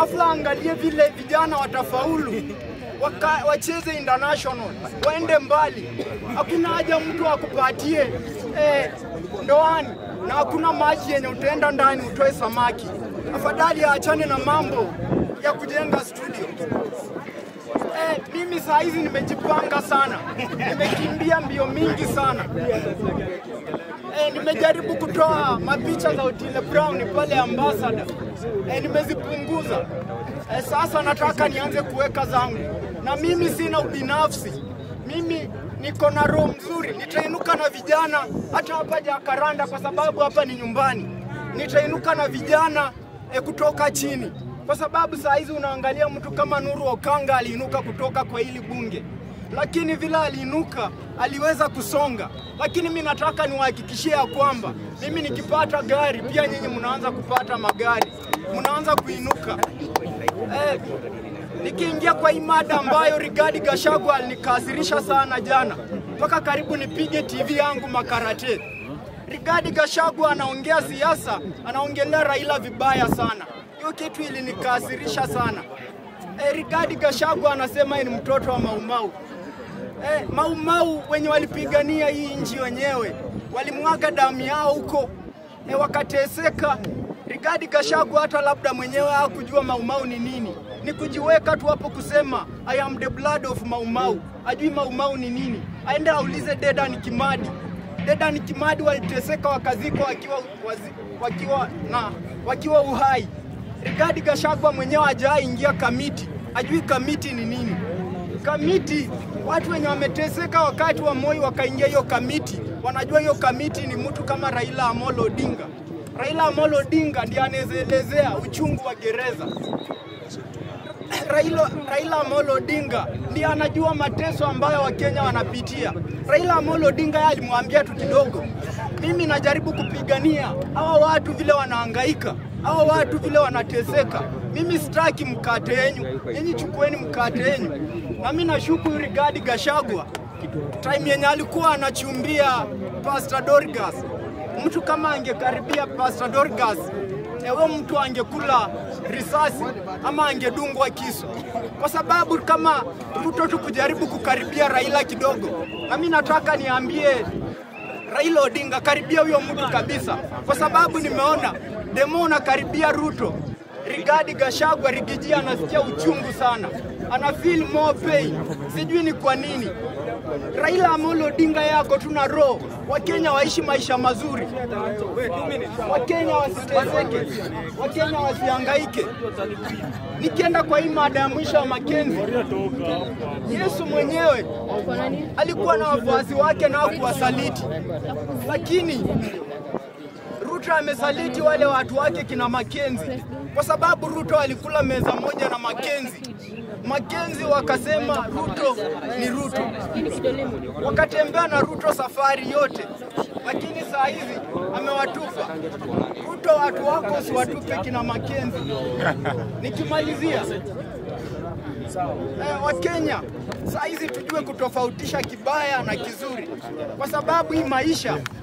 Afla angalie vile vijana watafaulu waka, wacheze international waende mbali. Hakuna haja mtu akupatie eh, ndoani na hakuna maji yenye utaenda ndani utoe samaki. Afadhali aachane na mambo ya kujenga studio. Eh, mimi saa hizi nimejipanga sana, nimekimbia mbio mingi sana. Eh, nimejaribu kutoa mapicha za Otile Brown pale Ambassador. Eh, nimezipunguza. Eh, sasa nataka nianze kuweka zangu, na mimi sina ubinafsi. Mimi niko na roho mzuri, nitainuka na vijana hata hapa Jakaranda, kwa sababu hapa ni nyumbani. Nitainuka na vijana eh, kutoka chini, kwa sababu saa hizi unaangalia mtu kama Nuru Okanga aliinuka kutoka kwa hili bunge lakini vile aliinuka aliweza kusonga. Lakini mi nataka niwahakikishie ya kwamba mimi nikipata gari, pia nyinyi mnaanza kupata magari, mnaanza kuinuka. Eh, nikiingia kwa hii mada ambayo Rigathi Gachagua alinikasirisha sana jana, mpaka karibu nipige TV yangu makarate. Rigathi Gachagua anaongea siasa, anaongelea Raila vibaya sana. Hiyo kitu ilinikasirisha sana. Eh, Rigathi Gachagua anasema yeye ni mtoto wa Maumau. Eh, Maumau wenye walipigania hii nchi wenyewe walimwaga damu yao huko eh, wakateseka. Rigathi Gachagua hata labda mwenyewe hakujua Maumau ni nini, ni kujiweka tu hapo kusema I am the blood of Maumau. Ajui Maumau ni nini, aende aulize Dedan Kimadi. Dedan Kimadi waliteseka wakazikwa wakiwa, wazi, wakiwa, na, wakiwa uhai. Rigathi Gachagua mwenyewe hajaingia kamiti, ajui kamiti ni nini. Kamiti, watu wenye wameteseka wakati wa Moi wakaingia hiyo kamiti, wanajua hiyo kamiti ni mtu kama Raila Amolo Odinga. Raila Amolo Odinga ndiye anaelezea uchungu wa gereza. Raila, Raila Amolo Odinga ndiye anajua mateso ambayo Wakenya wanapitia. Raila Amolo Odinga yeye alimwambia tu kidogo, mimi najaribu kupigania hawa watu vile wanahangaika, hawa watu vile wanateseka. Mimi sitaki mkate yenyu, nyinyi chukueni mkate yenyu. Na mimi nashuku Rigathi Gachagua time yenye alikuwa anachumbia Pastor Dorcas, mtu kama angekaribia Pastor Dorcas ewe mtu angekula risasi ama angedungwa kisu, kwa sababu kama Ruto tu kujaribu kukaribia Raila kidogo. Na mimi nataka niambie Raila Odinga, karibia huyo mtu kabisa, kwa sababu nimeona demo unakaribia Ruto, Rigathi Gachagua Rigiji anasikia uchungu sana, ana feel more pain, sijui ni kwa nini. Raila Amolo Odinga yako tuna roho, Wakenya waishi maisha mazuri, Wakenya wasiteseke, Wakenya wasihangaike. Nikienda kwa hii mada ya mwisho wa Makenzi, Yesu mwenyewe alikuwa na wafuasi wake nao kuwasaliti, lakini Ruto amesaliti wale watu wake kina Makenzi kwa sababu Ruto alikula meza moja na Makenzi. Makenzi wakasema Ruto ni Ruto, wakatembea na Ruto safari yote, lakini saa hizi amewatupa Ruto. Watu wako usiwatupe kina Makenzi. Nikimalizia eh, Wakenya saa hizi tujue kutofautisha kibaya na kizuri, kwa sababu hii maisha